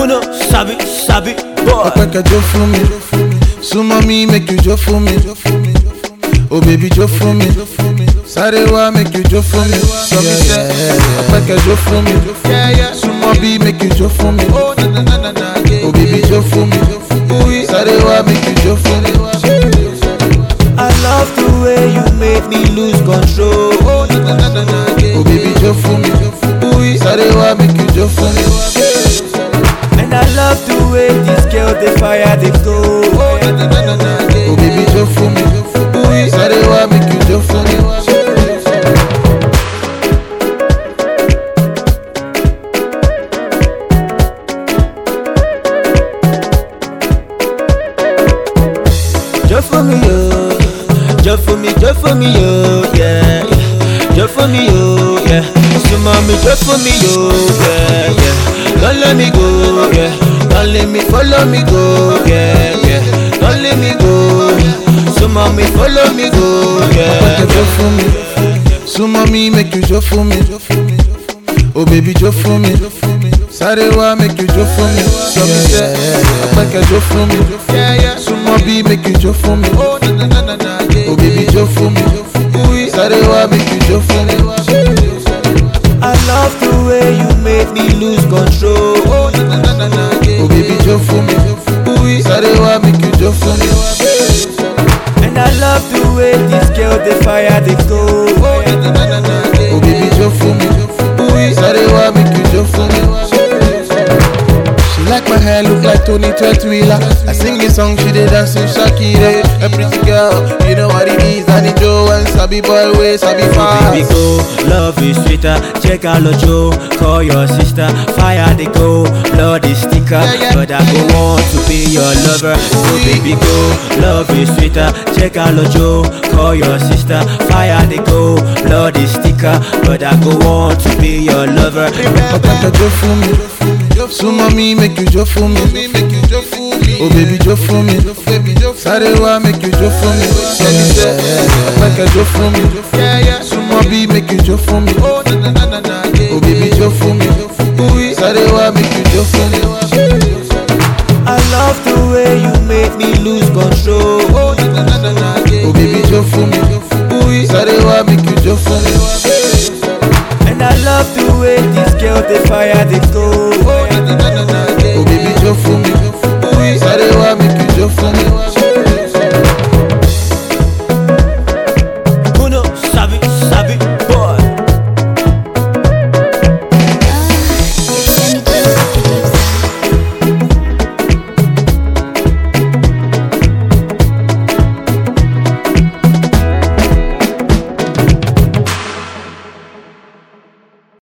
Who know, sabi, sabi, boy. Ọpẹ́ kẹjọ fún mi. Súnmọ́ mi make you jó fún mi. Oh baby jó fún mi. Sáré wá make you jó fún mi. Sọ mi sẹ́. Ọpẹ́ kẹjọ fún mi. Súnmọ́ bí make you jó fún mi. Oh baby jó fún mi. Sáré wá make you jó fún mi. I love the way you make me lose control. Oh baby jó fún mi. Sáré wá make you jó fún mi. And I love the way this girl they fire they go. Oh baby jó fún mi. Sáré wá make you jó fún mi. Just for me, yo. Just for me, just for me, yo. Yeah, yeah. Just for me, yo. Yeah. So mommy, just for me, yo. Yeah, yeah. Don't let me go. Yeah. Don't let me follow me go. Yeah, yeah. Don't let me go. So mommy, follow me go. Yeah. Ọpẹ́ kẹjọ fún mi. Súnmọ́ mi make you jó fún mi. Oh baby jó fún mi. Sáré wá make you jó fún mi. Sọ mi sẹ́. Ọpẹ́ kẹjọ fún mi. Súnmọ́ bí make you jó fún mi. Oh baby jó fún mi. Sáré wá make you jó fún mi. I love the way you make me lose control. Oh baby jó fún mi. Sáré wá make you jó fún mi. And I love the way this girl they fire they go. Oh baby jó fún mi. Sáré wá make you jó fún mi. She like my hair, look like Tony Tretwheeler. I sing this song, she did dance in Shakira. A pretty girl, you know what it is. Danny Joe and Sabi Boy, way Sabi Baby fast. go, love is sweeter. Check out Joe, call your sister. Fire they go, blood is thicker. But I go want to be your lover. So baby go, love is sweeter. Check out Joe, call your sister. Fire they go, blood is thicker. But I go want to be your lover. Ọpẹ́ kẹjọ fún mi. Súnmọ́ mi, make you jó fún mi. Oh baby jó fún mi. Sáré wá make you jó fún mi. Sọ mi sẹ́. Ọpẹ́ kẹjọ fún mi. Súnmọ́ bí make you jó fún mi. Oh baby jó fún mi. Sáré wá make you jó fún mi. I love the way you make me lose control. Oh baby jó fún mi. Sáré wá make you jó fún mi. And I love the way this girl they fire they go.